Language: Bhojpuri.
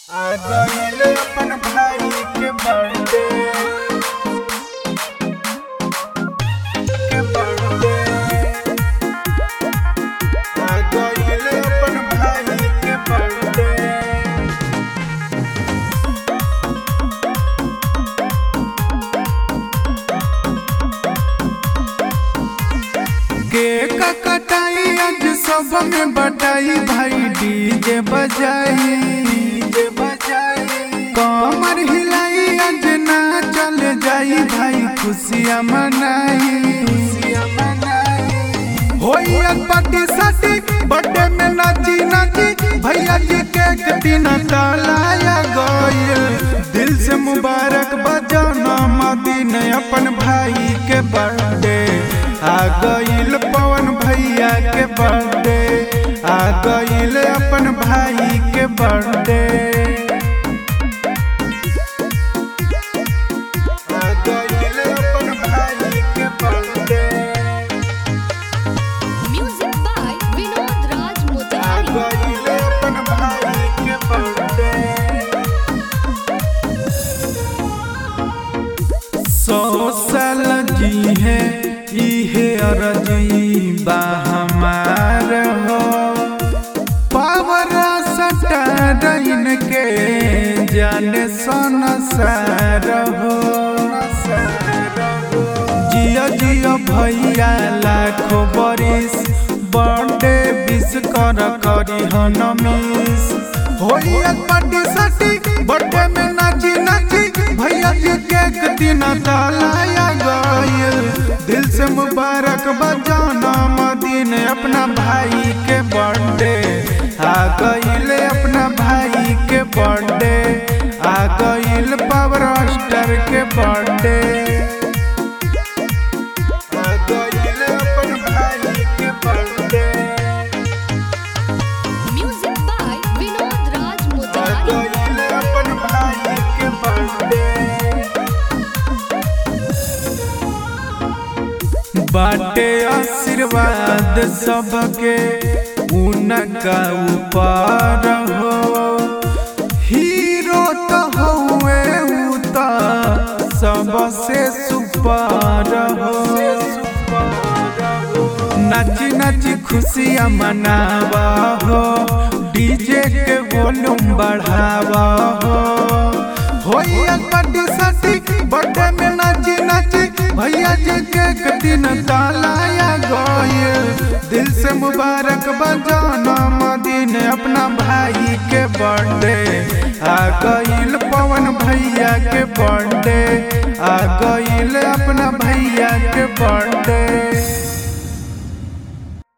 आ गइल अपन भाई के बर्थडे के बर्थडे आ गइल अपन भाई के बर्थडे केक कटाई आज सब में बटाई भाई डीजे बजाई डीजे बजाई कमर हिलाई आज ना चल जाई भाई खुशियाँ मनाई खुशियाँ मनाई होई आज पार्टी साटी बर्थडे में नाची नाची भैया जी केक दिन तलाया गइल दिल से मुबारक बजाना मदीन अपन भाई के बर्थडे आ गइल पवन भैया के बर्थडे आ गइल अपन भाई के बर्थडे आ गइल अपन भाई के birthday Music by Vinod Raj आ Motihari. गइल अपन भाई के बर्थडे सौ साल जी है इहे अरजी बा हमार हो पावर सटारन के जाने संसार हो जिया जिया भैया लाखो बरिस बर्थडे विश कर करी हन मिस होई आज पार्टी साटी बर्थडे में नाची नाची भैया जी केक दिन तलाया गइल दिल से मुबारक बजाना मदीन अपना भाई के बर्थडे आ गइल अपना भाई के बर्थडे आ गइल पावर स्टार के बर्थडे आ गइल अपन भाई के birthday Music by Vinod Raj आ Motihari. गइल अपन भाई के बर्थडे बाटे आशीर्वाद सबके उनका ऊपर हो हीरो तो हुए उ तो सबसे सुपर हो नाची नाची खुशियाँ मनावा हो डीजे के वॉल्यूम बढ़ावा हो होई आज पार्टी साटी बर्थडे में नाची नाची भैया जी के दिन तलाया गइल दिल से मुबारक बजाना मदीन अपना भाई के बर्थडे आ गइल पवन भैया के बर्थडे आ गइल अपना भैया के बर्थडे